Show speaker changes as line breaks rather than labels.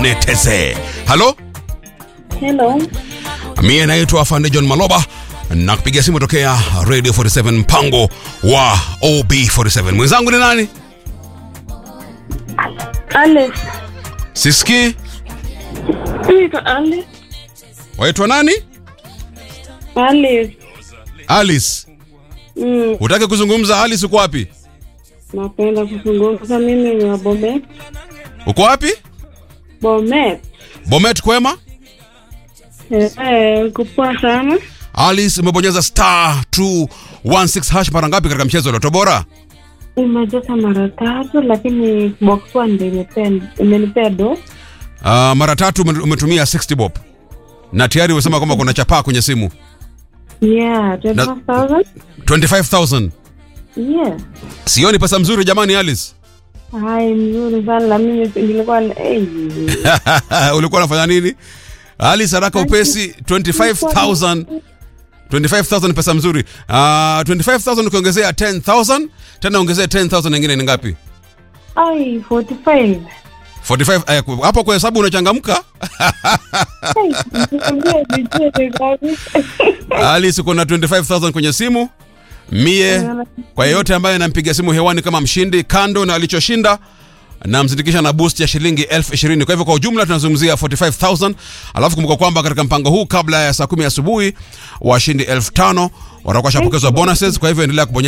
neteze halo
Hello.
mie naitwa afande john maloba na kupiga simu tokea radio 47 mpango wa ob47 mwenzangu ni nani
Alex.
siski
Naitwa Alex.
waitwa nani
Alex.
alice
Mm,
utake kuzungumza alice uko wapi
napenda kuzungumza mimi ni wa Bomet.
uko wapi
Bomet.
bomet kwema
Eh, eh, kupoa sana.
alice umebonyeza star 216 hash mara ngapi katika mchezo wa Lotto bora
Imejaza mara tatu lakini box one ndio imepea- imenipea do.
uh, mara tatu ume- umetumia 60 bob na tayari umesema kwamba kuna chapaa kwenye simu
Yeah, 25,000.
25000
Yeah.
sioni pesa mzuri jamani alice
Hai, mzuri sana na mimi nilikuwa na- eh.
ulikuwa unafanya nini alice haraka upesi 25000 25000 ni pesa mzuri uh, 25000 ukiongezea 10000 tena ongezea 10000 nyingine ni ngapi
Ai, 45.
45 eh, hapo kwa hesabu unachangamka
Ai, nikwambie vizuri kabisa.
alice uko na 25000 kwenye simu mie kwa yeyote ambaye anampiga simu hewani kama mshindi kando na alichoshinda namzindikisha na boost ya shilingi elfu ishirini kwa hivyo kwa ujumla tunazungumzia 45000 alafu kumbuka kwamba katika mpango huu kabla ya saa kumi asubuhi washindi elfu tano watakuwa shapokezwa bonuses kwa hivyo endelea kubonyeza